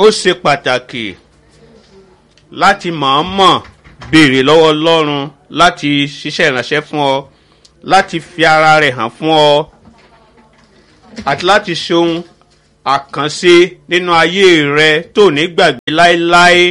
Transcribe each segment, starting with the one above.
ó ṣe pàtàkì láti mọ̀ọ́mọ̀ béèrè lọ́wọ́ ọlọ́run láti ṣiṣẹ́ ìránṣẹ́ fún ọ láti fi ara rẹ̀ hàn fún ọ àti láti ṣe ohun àkànṣe nínú ayé rẹ tó ní gbàgbé láéláé.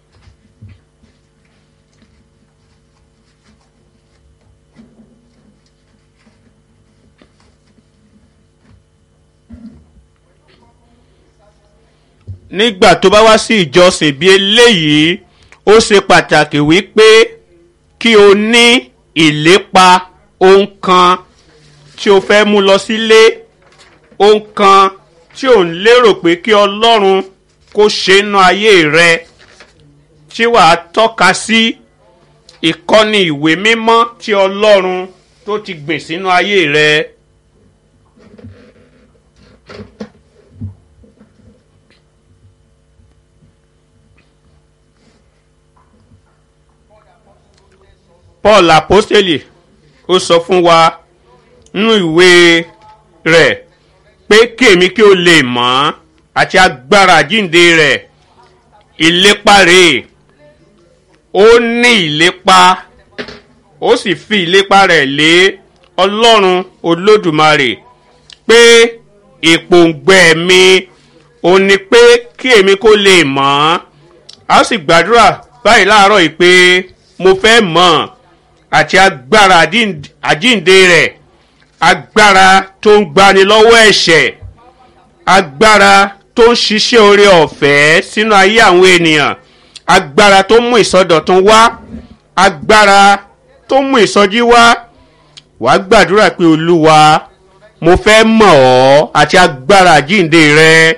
nígbà tó bá wá sí ìjọsìn bí eléyìí ó ṣe pàtàkì wípé kí o ní ìlépa ohun kan tí o fẹ́ mú lọ sílé ohun kan tí ò ń lérò pé kí ọlọ́run kó ṣe nínú ayé rẹ tí wàá tọ́ka sí ìkọ́ni ìwé mímọ́ tí ọlọ́run tó ti gbìn sínú ayé rẹ. paul apostoli ó sọ fún wa nínú ìwé rẹ̀ pé kèmí kí o lè mọ̀ àti agbára àjínde rẹ̀ ìlépa rẹ̀ ó ní ìlépa ó sì fi ìlépa rẹ̀ lé ọlọ́run olódùmarè pé ìpòǹgbẹ mi ò ní pé kí èmi kó lè mọ̀ a sì gbàdúrà báyìí láàárọ̀ yìí pé mo fẹ́ mọ̀ àti agbára àjínde rẹ̀ agbára tó ń gbani lọ́wọ́ ẹ̀ṣẹ̀ agbára tó ń ṣiṣẹ́ oore ọ̀fẹ́ sínú ayé àwọn ènìyàn agbára tó mú ìsọdọ̀tun wá agbára tó mú ìsọjí wá wàá gbàdúrà pé olúwa mo fẹ́ mọ̀ ọ́ àti agbára àjínde rẹ